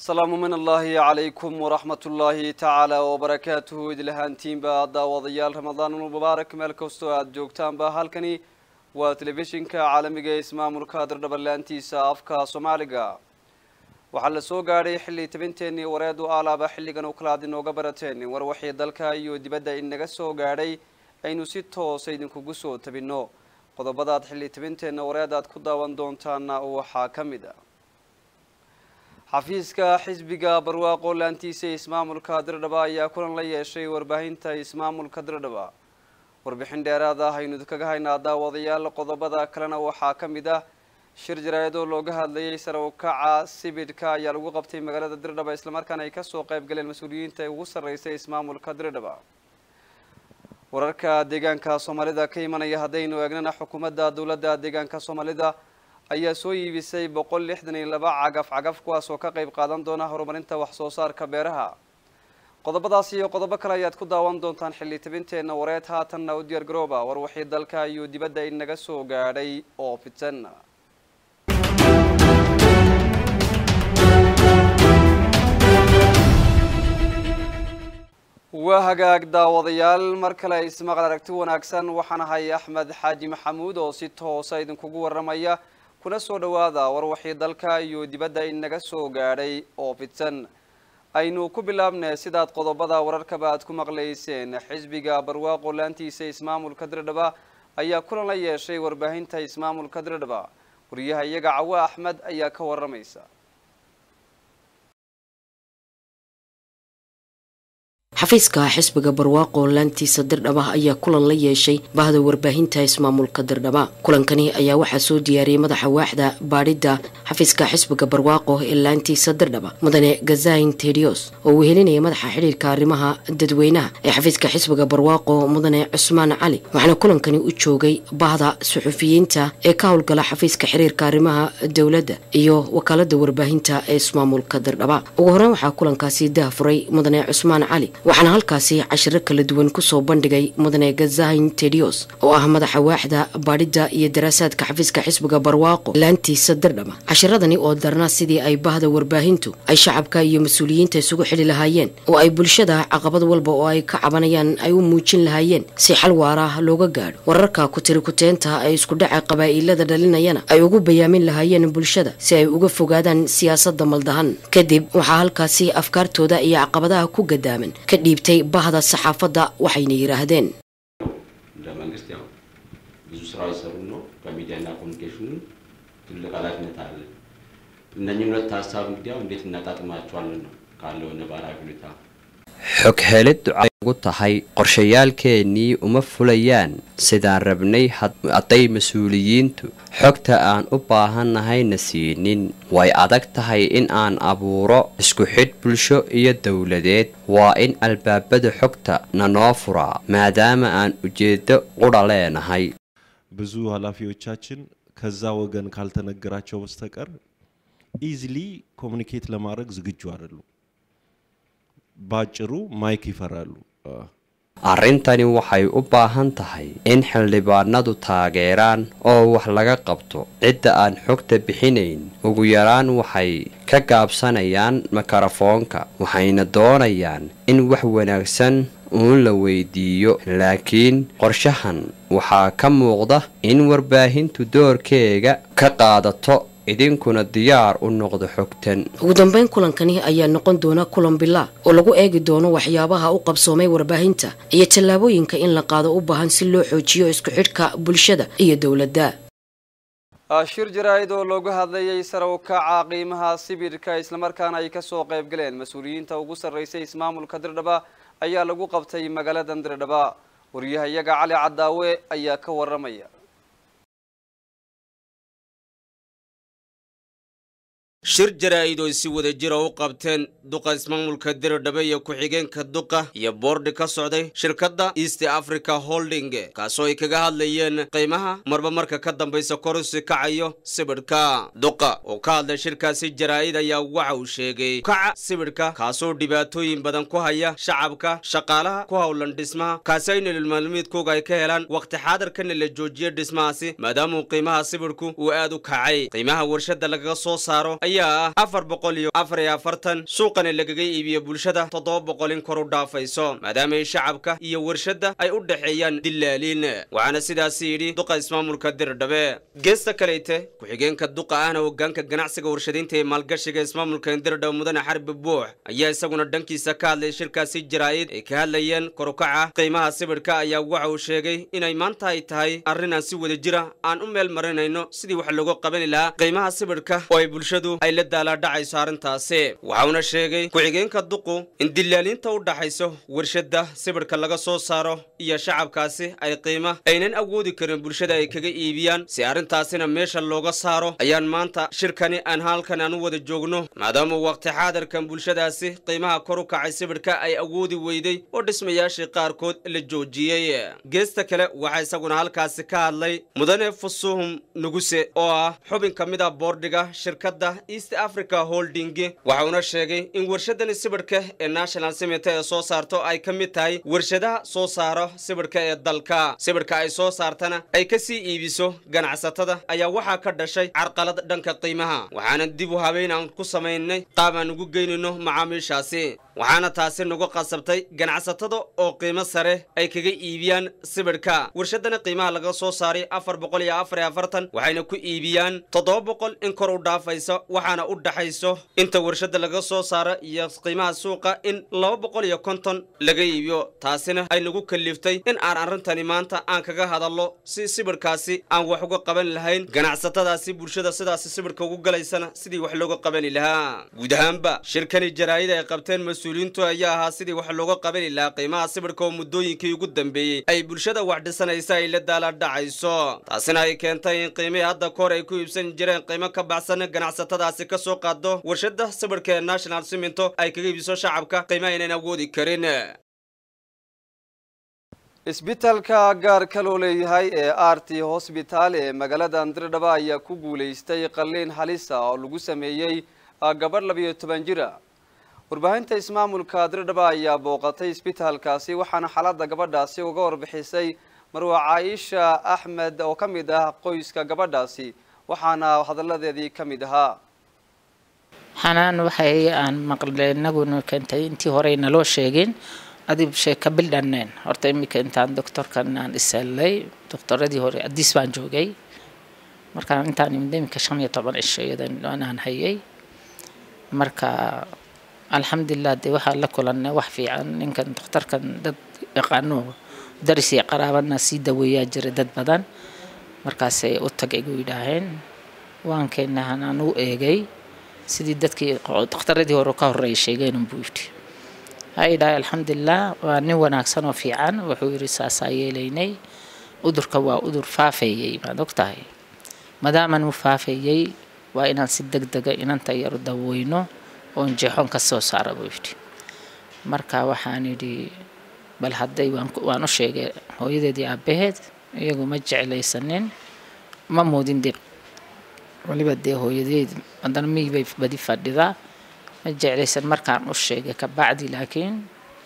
asalaamu min allaahi calaykum waraxmat ullaahi tacaala wabarakaatuhu idlahaantiinba daawadayaal ramadaanul mubaarak meel kastoo aada joogtaanba halkani waa telefishinka caalamiga ee ismaamulka dardhabanlaantiisa afka soomaaliga waxaa la soo gaadhay xilli tabinteenii wareedu aalaaba xilligan u kala ad inooga barateen war waxii dalka iyo dibadda inaga soo gaadhay aynu si toosa idinkugu soo tabinno qodobadaad xilli tabinteenna wareed aad ku daawan doontaana waxaa ka mid a xafiiska xisbiga barwaaqo laantiisa ismaamulka dirdhaba ayaa kulan la yeeshay warbaahinta ismaamulka dirdhaba warbixin dheeraad ah aynu idinkaga haynaa daawadayaal qodobada kalena waxaa ka mid ah shir jaraayadoo looga hadlayay sare u kaca sibidhka ayaa lagu qabtay magaalada dirdhaba islamarkaana ay kasoo qayb galeen mas-uuliyiinta ugu sarreysay ismaamulka dirdhaba wararka deegaanka soomaalida ka imanaya haddaynu eegnana xukuumadda dowladda deegaanka soomaalida ayaa soo iibisay boqol lixdan iyo laba cagaf cagaf kuwaas oo ka qayb qaadan doona horumarinta wax soo saarka beeraha qodobadaas iyo qodobo kale ayaad ku daawan doontaan xilli tabinteenna wareed haatanna u diyaar garooba war wixii dalka iyo dibadda inaga soo gaadhay oo fidsan waa hagaag daawadayaal mar kale ismaqal aragti wanaagsan waxaan ahay axmed xaaji maxamuud oo si toosa idinkugu waramaya kuna soo dhawaada war waxii dalka iyo dibadda inaga soo gaadhay oo fidsan aynu ku bilaabnay sidaad qodobada wararkaba aad ku maqlayseen xisbiga barwaaqo laantiisa ismaamulka dirdhaba ayaa kulan la yeeshay warbaahinta ismaamulka dirdhaba wariyaha iyaga cawa axmed ayaa ka waramaysa xafiiska xisbiga barwaaqo laantiisa dirdhaba ayaa kulan la yeeshay bahda warbaahinta ismaamulka dirdhaba kulankani ayaa waxaa soo diyaariyey madaxa waaxda baadhidda xafiiska xisbiga barwaaqo ee laantiisa dirdhaba mudane gazain tedios oo uu helinaya madaxa xidhiirka arrimaha dadweynaha ee xafiiska xisbiga barwaaqo mudane cusmaan cali waxaana kulankani u joogay bahda suxufiyiinta ee ka howlgala xafiiska xiriirka arrimaha dowladda iyo wakaalada warbaahinta ee ismaamulka dirdhaba ugu horeyn waxaa kulankaasi daahfuray mudane cusmaan cali waxaana halkaasi cashiro kala duwan kusoo bandhigay mudane gazahin tedios oo ah madaxa waaxda baadhidda iyo daraasaadka xafiiska xisbiga barwaaqo laantiisa dirdhaba cashiradani oo darna sidii ay bahda warbaahintu ay shacabka iyo mas-uuliyiinta isugu xili lahaayeen oo ay bulshada caqabad walba oo ay ka cabanayaan ay u muujin lahaayeen si xal waara looga gaadho wararka kutiri kuteenta ay isku dhaca qabaa'ilada dhalinayana ay ugu bayaamin lahaayeen bulshada si ay uga fogaadaan siyaasadda maldahan kadib waxaa halkaasi afkaartooda iyo caqabadaha ku gadaaman ka dhiibtay bahda saxaafadda waxayna yidhaahdeen እንደ መንግስት ያው ብዙ ስራዎች ሰሩ ነው። በሚዲያና ኮሚኒኬሽኑ ትልቅ ኃላፊነት አለ። እነኝህን ሁለት ሀሳብ እንግዲህ ያው እንዴት እናጣጥማቸዋለን ነው ካለው ነባራዊ ሁኔታ xog heliddu ay ugu tahay qorshayaalkeennii uma fulayaan sidaan rabnay hadday mas-uuliyiintu xogta aan u baahannahayna siinin way adag tahay in aan abuuro isku xidh bulsho iyo dowladeed waa in albaabada xogta nanoo furaa maadaama aan ujeeddo qudha leenahay ብዙ ኃላፊዎቻችን ከዛ ወገን ካልተነገራቸው በስተቀር ኢዝሊ ኮሚኒኬት ለማድረግ ዝግጁ አይደሉም። ባጭሩ ማይክ ይፈራሉ። arrintani waxay u baahan tahay in xildhibaanadu taageeraan oo wax laga qabto cidda aan xogta bixinayn ugu yaraan waxay ka gaabsanayaan mikrofoonka waxayna doonayaan in wax wanaagsan uun la weydiiyo laakiin qorshahan waxaa ka muuqda in warbaahintu doorkeega ka qaadato idinkuna diyaar u noqdo xogtan ugu dambeyn kulankani ayaa noqon doona kulan bilaa oo lagu eegi doono waxyaabaha u qabsoomay warbaahinta iyo tallaabooyinka in la qaado u baahan si loo xoojiyo isku xidhka bulshada iyo dowladda shir jaraa'id oo looga hadlayay sare u kaca qiimaha sibidhka islamarkaana ay kasoo qayb galeen mas-uuliyiinta ugu sarreysay ismaamulka dirdhaba ayaa lagu qabtay magaaladan dirdhaba wariyaha iyaga cali cadaawe ayaa ka waramaya shir jaraa'id oo si wada jira u qabteen duqa ismaamulka diridhabe iyo ku-xigeenka duqa iyo boordi ka socday shirkadda east africa holding kaasoo ay kaga hadlayeen qiimaha marba marka ka dambaysa korusi kacayo sibidhka duqa oo ka hadlay shirkaasi jaraa'id ayaa waxa uu sheegay kaca sibidhka kaasoo dhibaatooyin badan ku haya shacabka shaqaalaha ku howlan dhismaha kaasi ay nolol maalmeedkooga ay ka helaan wakhti xaadarkana la joojiyo dhismahaasi maadaamuu qiimaha sibidhku uu aad u kacay qiimaha warshada lagaga soo saaro ayaa ah afar boqol iyo afar iyo afartan suuqani lagaga iibiyo bulshada toddoba boqol in kor u dhaafayso maadaama ay shacabka iyo warshadda ay u dhexeeyaan dilaaliin waxaana sidaasi yidhi duqa ismaamulka dirdhabe geesta kaleyte ku-xigeenka duqa ahna hogaanka ganacsiga warshadaynta ee maalgashiga ismaamulka dirdhabe mudane xarbi buux ayaa isaguna dhankiisa ka hadlay shirkaasi jaraa'id ay ka hadlayeen korukaca qiimaha sibidhka ayaa waxa uu sheegay inay maanta ay tahay arrin aan si wada jira aan u meel marinayno sidii wax looga qabani lahaa qiimaha sibidhka oo ay bulshadu ay la daalaadhacayso arrintaasi waxauna sheegay ku-xigeenka duqu in dilaaliinta u dhaxayso warshadda sibidhka laga soo saaro iyo shacabkaasi ay qiima aynan awoodi karin bulshada ay kaga iibiyaan si arrintaasina meesha looga saaro ayaan maanta shirkani aan halkan aan u wada joogno maadaama waqti xaadirkan bulshadaasi qiimaha kor u kacay sibidhka ay awoodi weyday oo dhismayaashii qaarkood la joojiyey geesta kale waxaa isaguna halkaasi ka hadlay mudane fusuhum nuguse oo ah xubin ka mid ah boordhiga shirkadda east africa holding waxauna sheegay in warshadani sibidhka ee national cement ee soo saarto ay ka mid tahay warshadaha soo saaro sibidhka ee dalka sibidhka ay soo saartana ay ka sii iibiso ganacsatada ayaa waxaa ka dhashay carqalad dhanka qiimaha waxaana dib u habeyn aan ku samaynay qaab aan ugu geynayno macaamiishaasi waxaana taasi nagu qasabtay ganacsatada oo qiimo sare ay kaga iibiyaan sibidhka warshadana qiimaha laga soo saaray afar boqol iyo afar iyo afartan waxayna ku iibiyaan toddoba boqol in kor u dhaafayso waxaana u dhaxayso inta warshada laga soo saaro iyo qiimaha suuqa in laba boqol iyo konton laga iibiyo taasina ay nagu kaliftay in aan arrintani maanta aan kaga hadallo si sibidhkaasi aan wax uga qaban lahayn ganacsatadaasi bulshada sidaasi sibidhka ugu galaysana sidii wax looga qabani lahaa guud ahaanba shirkani jaraa'id ay qabteen mas-uuliyiintu ayaa ahaa sidii wax looga qabani lahaa qiimaha sibidhka oo muddooyinkii ugu dambeeyey ay bulshada wax dhisanaysa ay la daala dhacayso taasina ay keentay in qiimihii hadda kahor ay ku iibsan jireen qiimo ka baxsan ganacsatadaasi ka soo qaado warshada sibidhka ee national cimento ay kaga iibiso shacabka qiimo aynan awoodi karin isbitaalka gaarka loo leeyahay ee rt hosbitaal ee magaalada andirdhaba ayaa ku guulaystay qalliin halisa oo lagu sameeyey gabadh labiyo toban jira warbaahinta ismaamulka dirdhaba ayaa booqatay isbitaalkaasi waxaana xaaladda gabadhaasi uga warbixisay marwa caaisha axmed oo ka mid ah qoyska gabadhaasi waxaana hadalladeedii ka mid ahaa xanaan waxay aan maqle inaguna keentay intii horey naloo sheegin adib sheeka bildhaneen horta iminka intaan doctorkan aan ishelay doctoradii hore adis baan joogay markaan intaan imid iminka shan iyo toban cisho iyadan aan hayay marka alxamdulilah dee waxaa la kulanay wax fiican ninkan dokhtarkan dad yaqaano daris iyo qaraabadna sii daweeyaa jira dad badan markaasay u tagay gu yidhaaheen waan keenahan aan u eegay sidii dadkii dokhtaradii hore ka horreeyay sheegeen unbuu yidhi ha idhahay alxamdulilah waa nin wanaagsan oo fiican wuxuu yidhi saasaa yeelaynay udurka waa udur faafeeyey maad og tahay maadaaman uu faafeeyey waa inaan si deg dega inanta yar daweyno oon jeexoon ka soo saara buu yidhi marka waxaan yidhi bal hadday waan u sheegay hooyadeedii aabbaheed iyagu ma jeclaysanin ma moodin dee waliba dee hooyadeed haddana miybay badi fadhidaa ma jeclaysan markaan u sheegay kabacdi laakiin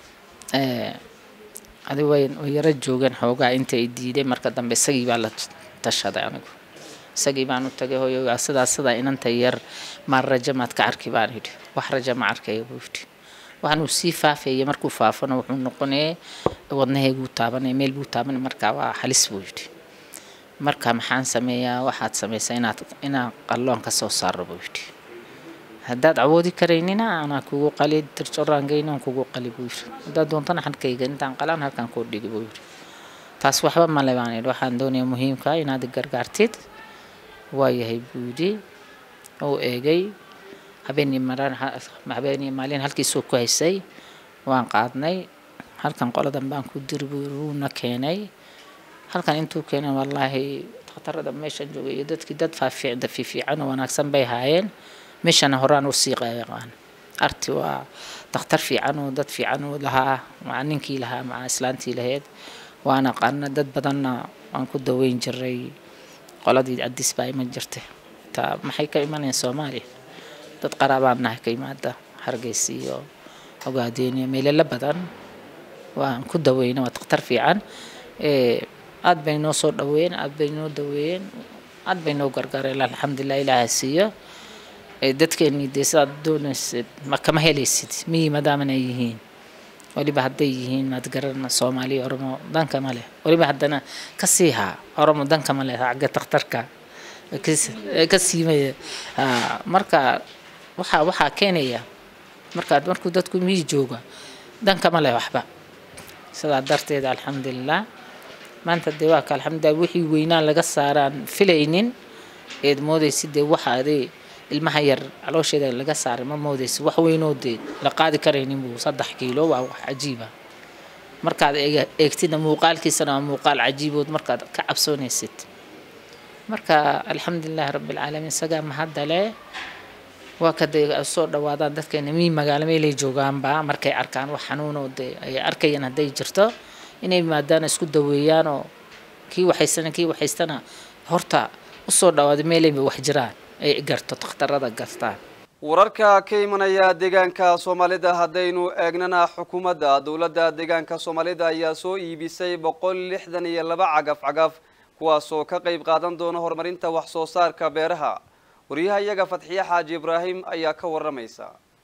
adi way way yaro joogeen xoogaa inta ay diiday marka dambe isagii baa la tashaday anigu isagii baan u tagay hooyogaa sidaa sidaa inanta yar maan raja maad ka arki baan yidhi wax raja ma arkaya buu yidhi waxaan uu sii faafeeyay markuu faafana wuxuu noqonaya wadnaheyguu taabanaya meel buu taabanaya marka waa halis buu yidhi marka maxaan sameeyaa waxaad samaysaa inaad inaan qalloon ka soo saaro buu yidhi haddaad awoodi karaynina anaa kugu qali dircoraangeyna aan kugu qali buu yidhi haddaad doontana xadkayga intaan qalaan halkaan kuu dhigi buu yidhi taas waxba male baan yidhi waxaan doonaya muhiimka inaad gargaartid waayahay buu yidhi uu eegay habeenii maraan habeenii maalin halkiisuu ku haysay waan qaadnay halkan qoladan baan ku diri buu yidhi wuuna keenay halkan intuu keenay wallaahi dhakhtarada meeshan joogay iyo dadkii dad faafiicda fiifiican oo wanaagsan bay haayeen meeshana horaan u sii qeeqaan arti waa dakhtar fiican oo dad fiican oo lahaa maca ninkii lahaa maca islaantii lahayd waan aqaana dad badanna waan ku daweyn jiray qoladii adis baa iman jirtay ta maxay ka imanayaan soomaaliya dad qaraabaan nahay ka yimaada hargeysa iyo ogaadeen iyo meelala badan waan ku daweyna waa dakhtar fiican aad bay noo soo dhaweeyeen aad bay noo daweeyeen aad bay noo gargaareen alxamdulilah ilaaha siiyo ee dadkeennii dee sidaad doonaysid ma kama helaysid miyi maadaaman ay yihiin weliba hadday yihiin maad garana soomaaliya oromo danka ma leh weliba haddana ka sii haa oromo danka ma leh xagga takhtarka ka siimaya marka waxaa waxaa keenaya markaad markuu dadku miyi jooga danka ma leh waxba sidaa darteed alxamdulilah maanta dee waa ka alxamdulilah wixii weynaan laga saaraan filaynin eed moodaysid dee waxa adee ilmaha yar caloosheeda laga saaray ma moodaysid wax weynoo dee la qaadi karaynin buu saddex kiilo waa wax cajiiba markaad eegtidna muuqaalkiisana waa muuqaal cajiibood markaad ka cabsoonaysid marka alxamdulilahi rabbilcaalamiin isagaa mahadale waa kaday soo dhawaadaan dadkeena mii magaalo meelay joogaanba markay arkaan wax xanuunoo dee ay arkayaan hadday jirto inay maadaana isku daweeyaan oo kii waxaysana kii waxaystana horta usoo dhawaada meelayba wax jiraan ay garto takhtarada gartaan wararka ka imanaya deegaanka soomaalida haddaynu eegnana xukuumadda dowladda deegaanka soomaalida ayaa soo iibisay boqol lixdan iyo laba cagaf cagaf kuwaasoo ka qayb qaadan doona horumarinta wax soo saarka beeraha wariyaha iyaga fatxiye xaaji ibraahim ayaa ka waramaysa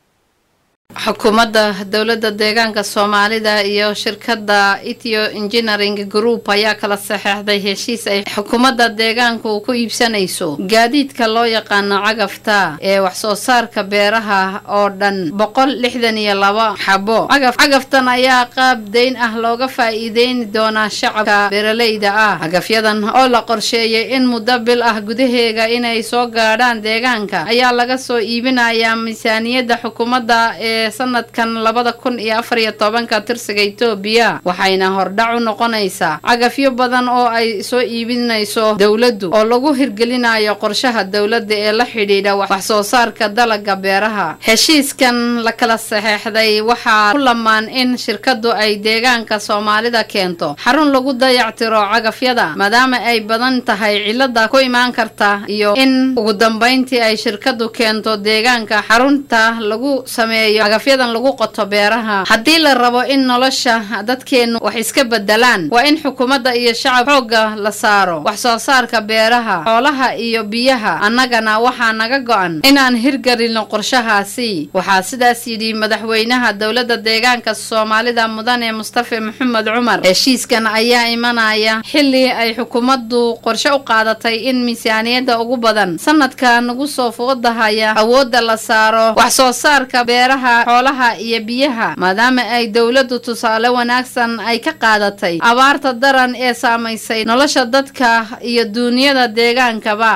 xukuumadda dowladda deegaanka soomaalida iyo shirkadda ethio engineering group ayaa kala saxeexday heshiis ay xukuumadda deegaanku ku iibsanayso gaadiidka loo yaqaano cagafta ee waxsoo saarka beeraha oo dhan boqol lixdan iyo laba xabo cagaf cagaftan ayaa qaab dayn ah looga faa'iideyni doonaa shacabka beeraleyda ah cagafyadan oo la qorsheeyay in muddo bil ah gudaheega inay soo gaadhaan deegaanka ayaa laga soo iibinayaa miisaaniyadda xukuumadda ee sanadkan labada kun iyo afar iyo tobanka tirsiga etoobiya waxayna hordhac u noqonaysaa cagafyo badan oo ay soo iibinayso dowladdu oo lagu hirgelinayo qorshaha dowladda ee la xidhiidha wax soo saarka dalaga beeraha heshiiskan la kala saxeexday waxaa ku lamaan in shirkaddu ay deegaanka soomaalida keento xarun lagu dayactiro cagafyada maadaama ay badan tahay cilada ku imaan karta iyo in ugu dambeyntii ay shirkaddu keento deegaanka xarunta lagu sameeyo cagafyadan lagu qoto beeraha haddii la rabo in nolosha dadkeennu wax iska bedelaan waa in xukuumadda iyo shacab xoogga la saaro wax soo saarka beeraha xoolaha iyo biyaha annagana waxaa naga go-an inaan hirgelino qorshahaasi waxaa sidaas yidhi madaxweynaha dowladda deegaanka soomaalida mudane mustafa maxamed cumar heshiiskan ayaa imanaya xilli ay xukuumaddu qorshe u qaadatay in miisaaniyadda ugu badan sanadka nagu soo foodahaya awoodda la saaro wax soo saarka beeraha xoolaha iyo biyaha maadaama ay dowladdu tusaale wanaagsan ay ka qaadatay abaarta daran ee saamaysay nolosha dadka iyo duuniyada deegaankaba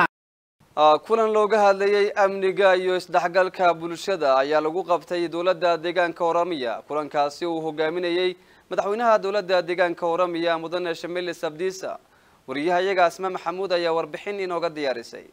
kulan looga hadlayay amniga iyo isdhexgalka bulshada ayaa lagu qabtay dowladda deegaanka oramiya kulankaasi uu hogaaminayey madaxweynaha dowladda deegaanka oramiya mudane shamili sabdiisa wariyaha iyaga asma maxamuud ayaa warbixin inooga diyaarisay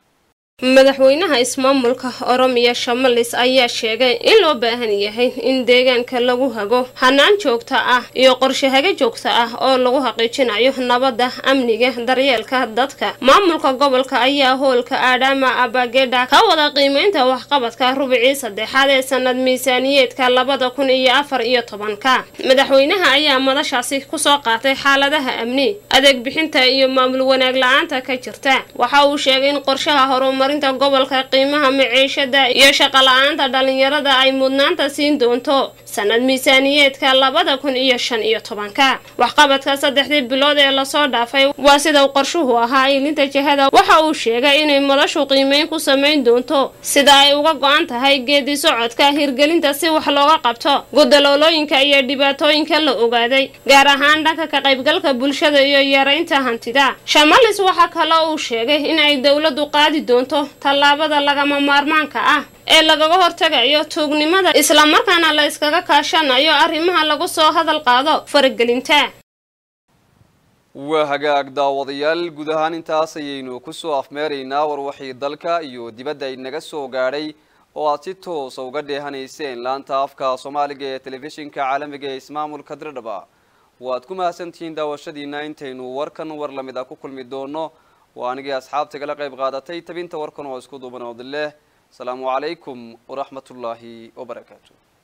madaxweynaha ismaamulka oromiya shamalis ayaa sheegay in loo baahan yahay in deegaanka lagu hago hanaan joogta ah iyo qorshe haga joogta ah oo lagu xaqiijinayo nabadda amniga daryeelka dadka maamulka gobolka ayaa hoolka aadhaama abagedha ka wada qiimeynta waxqabadka rubicii saddexaad ee sanad miisaaniyeedka labada kun iyo afar iyo tobanka madaxweynaha ayaa madashaasi kusoo qaatay xaaladaha amni adeeg bixinta iyo maamul wanaag la-aanta ka jirta waxa uu sheegay in qorshaha horumar marinta gobolka qiimaha maciishada iyo shaqo la-aanta dhalinyarada ay mudnaanta siin doonto sanad miisaaniyeedka labada kun iyo shan iyo tobanka waxqabadka saddexdii bilood ee lasoo dhaafay waa sida uu qorshuhu ahaa ilinta jihada waxa uu sheegay inay madashu qiimeyn ku samayn doonto sida ay uga go-an tahay geedi socodka hirgelinta si wax looga qabto gudaloolooyinka iyo dhibaatooyinka la ogaaday gaar ahaan dhanka ka qaybgalka bulshada iyo yareynta hantida shamalis waxaa kale uu sheegay in ay dowladu qaadi doonto tallaabada lagama maarmaanka ah ee lagaga hortagayo tuugnimada islamarkaana la iskaga kaashanayo arrimaha lagu soo hadal qaado faragelinta waa hagaag daawadayaal guud ahaan intaas ayaynu kusoo afmeeraynaa warwaxii dalka iyo dibadda inaga soo gaadhay oo aad si toosa uga dheehanayseen laanta afka soomaaliga ee telefishinka caalamiga ee ismaamulka dirdhaba waad ku mahadsantihiin daawashadiina intaynu warkan war lamid a ku kulmi doono waa anigii asxaabta igala qayb qaadatay tabinta warkan oo isku duuban oodileh asalaamu calaykum waraxmatullaahi wabarakaatu